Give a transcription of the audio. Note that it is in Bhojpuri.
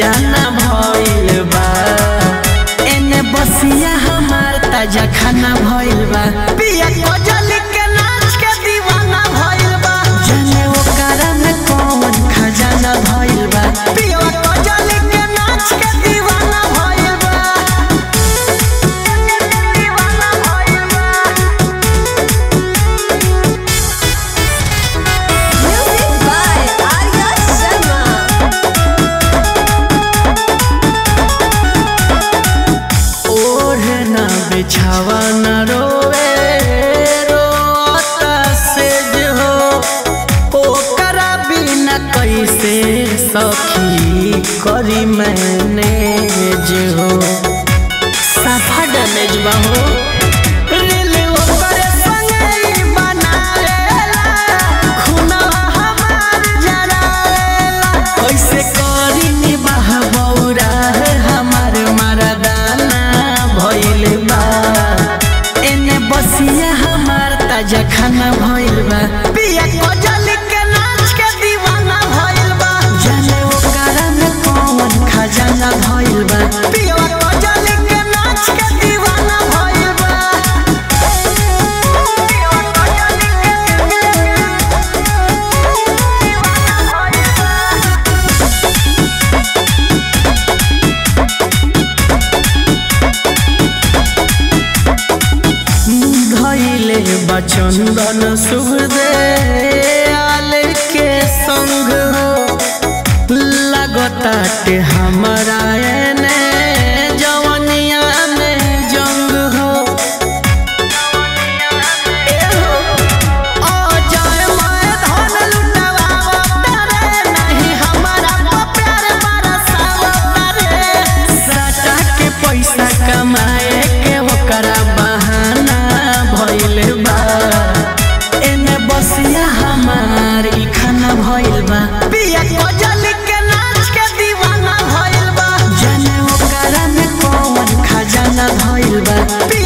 खजाना भइल बा एने बसिया हमार ताजा खाना भइल बा पिया कजली के नाच के दीवाना भइल बा जाने ओकरा में कौन खजाना भइल बा पिया कजली के नाच के दीवाना भइल बा दीवाना भइल बा Music by Arya Sharma. ओढ़े ना बिछावा न रोवे रोता से जो हो ओकरा बिना कैसे सखी करी मैंने जो हो साफा डैमेज बा हो रील ओकरे संगे ही बनावेला, खुनवा हमार जरावेला। कैसे करी निबाह बौरा है हमार मरदाना भइल बा एने बसिया हमार ताजा खाना भइल बा पिया कजली के नाच के दीवाना भइल बा जाने ओकरा में कौन खजाना भइल बा पिया कजली के नाच के दीवाना भइल बा पिया कजली के दीवाना भइल बा धैले बचंदन सुहदे आल के संग हो लगताटे हमारा एने जवनिया में जंग हो ए हो, ओ जाए माए धन लुटवावता रे, नहीं हमारा को प्यार बरसावता रे। सटा के पैसा कमाए के ओकरा बहाना भइल बा एने बसिया हमार ई खाना भइल बा पिया कजली के नाच के दीवाना भइल बा जाने ओकरा में कौन खजाना भइल बा पिया